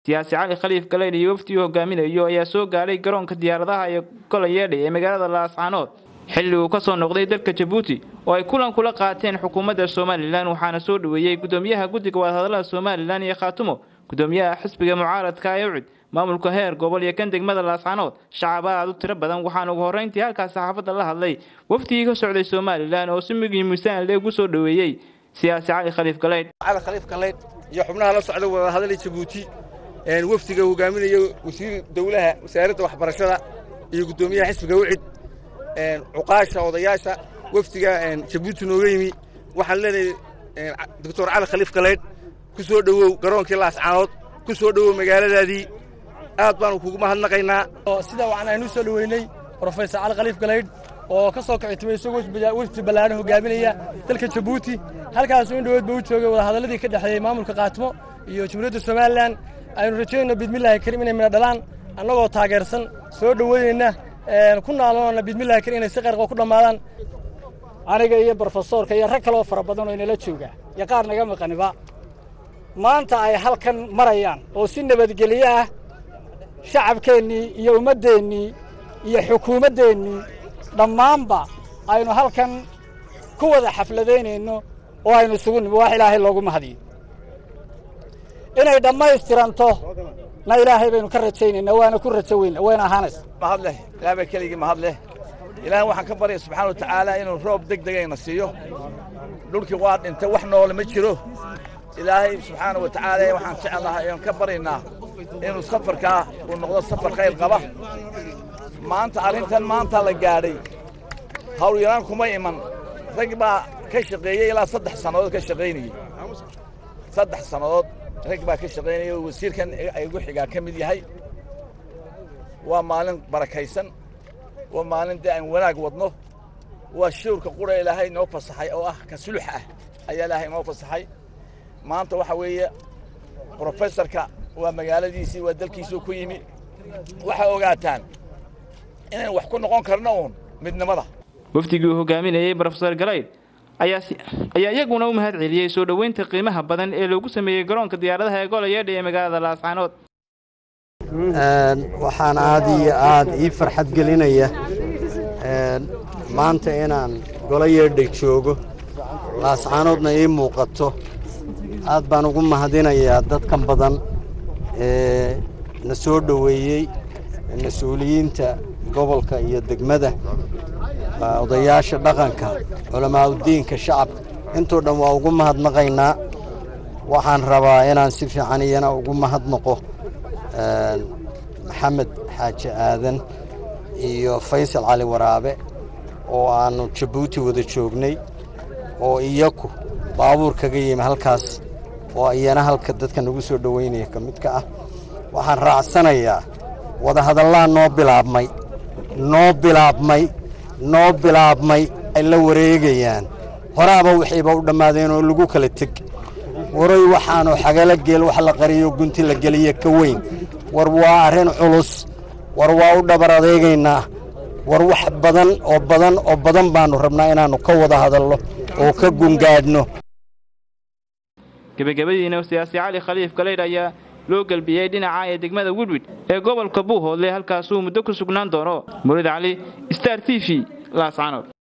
siyaasi cali khaliif galeydh iyo waftii hogaaminayo ayaa soo gaadhay garoonka diyaaradaha ee golayeedha ee magaalada laascaanood xilli uu ka soo noqday dalka jabuuti oo ay kulan kula qaateen xukuumadda somalilan waxaana soo dhoweeyey gudoomiyaha guddiga wadahadallada somalilan iyo khaatumo gudoomiyaha xisbiga mucaaradka ee ucid maamulka heer gobol iyo kan degmada laascaanood shacab aad u tiro badan waxaana ugu horreyntii halkaas saxaafadda la hadlay wafdigii ka socday somalilan oo si migii miisaan leeg u soo dhoweeyey siyaasi cali khaliif galeydh cali khaliif galeydh iyo xubnaha la socda wadahadalii jabuuti wafdiga hogaaminaya wasiir dowlaha wasaaradda waxbarashada iyo guddoomiyaha xisbiga ucid cuqaasha odayaasha wafdiga jabuuti nooga yimi waxaan leenahay doctor cali khaliif galeydh ku soo dhowow garoonkii laascaanood ku soo dhowow magaaladaadii aad baanu kugu mahadnaqaynaa sida waxaan aynu soo dhoweynay brofesor cali khaliif galeydh oo ka soo kicitimay isagoo wafdi ballaaran hogaaminaya dalka jabuuti halkaasuu in dhoweed ba u joogay wadahadalladii ka dhexeeyey maamulka kaatimo iyo jamhuuriyadda somalilan aynu rajaynayno bidmillahi karim inay midha dhalaan annagoo taageersan soo dhoweynayna ku naaloonana bidmillahi karim inay si qarqoo ku dhammaadaan aniga iyo brofesoorka iyo rag kaloo fara badan oo inala jooga iyo qaar naga maqaniba maanta ay halkan marayaan oo si nabadgelyo ah shacabkeennii iyo ummaddeennii iyo xukuumaddeennii dhammaanba aynu halkan ku wada xafladaynayno oo aynu isugu nimi wax ilaahay loogu mahadiyo inay dhammaystiranto na ilaahay baynu ka rajaynaynaa waana ku rajo weyna wayna ahaanaysa mahad leh ilaah baa keligii mahad leh ilaahay waxaan ka baryaya subxana wa tacaala inuu roob deg degayna siiyo dhulkii waa dhintay wax noole ma jiro ilaahay subxaana wa tacaala waxaan jecelnahay oon ka baryaynaa inuu safarkaa uu noqdo safar khayr qaba maanta arrintan maanta la gaadhay hawlyaraan kuma iman rag baa ka shaqeeyey ilaa saddex sannadood ka shaqaynayey saddex sannadood rag baa ka shaqaynaya oo wasiirkan igu xigaa ka mid yahay waa maalin barakaysan waa maalin dee aan wanaag wadno waa shawrka qura ilaahay noo fasaxay oo ah ka sulux ah ayaa ilaahay noo fasaxay maanta waxa weeye brofesorka waa magaaladiisii waa dalkiisuu ku yimi waxaa ogaataan inaan wax ku noqon karno uun midnimada wafdigii uu hogaaminayey brofesor galeyd ayaa iyaguna u mahad celiyey soo dhoweynta qiimaha badan ee loogu sameeyey garoonka diyaaradaha ee golayeedha ee magaalada laascaanood waxaan aad iyo aad ii farxad gelinaya maanta inaan golayeedha joogo laascaanoodna ii muuqato aad baan ugu mahadinayaa dadkan badan ee na soo dhoweeyey mas-uuliyiinta gobolka iyo degmada odayaasha dhaqanka culamaauddiinka shacabka intoo dhan waa ugu mahadnaqaynaa waxaan rabaa inaan si fiican iyana ugu mahadnaqo maxamed xaaji aadan iyo faysal cali waraabe oo aannu jabuuti wada joognay oo iyaku baabuur kaga yimi halkaas oo iyana halka dadka nagu soo dhoweynaya ka midka ah waxaan raacsanayaa wadahadallaa noo bilaabmay noo bilaabmay noo bilaabmay ay la wareegayaan horaaba wixiiba u dhammaadeen oo lagu kala teg waroy waxaanu xagala geel wax la qariyo gunti la geliya ka weyn war waa arrin culus war waa u dhabar adeegaynaa war wax badan oo badan oo badan baannu rabnaa inaannu ka wada hadalno oo ka gungaadhno gebagabadiina siyaasi cali khaliif galeydh ayaa loo gelbiyey dhinaca ee degmada widwid ee gobolka buuhoodle halkaasuu muddo ku sugnaan doono murid cali star t v laascaanood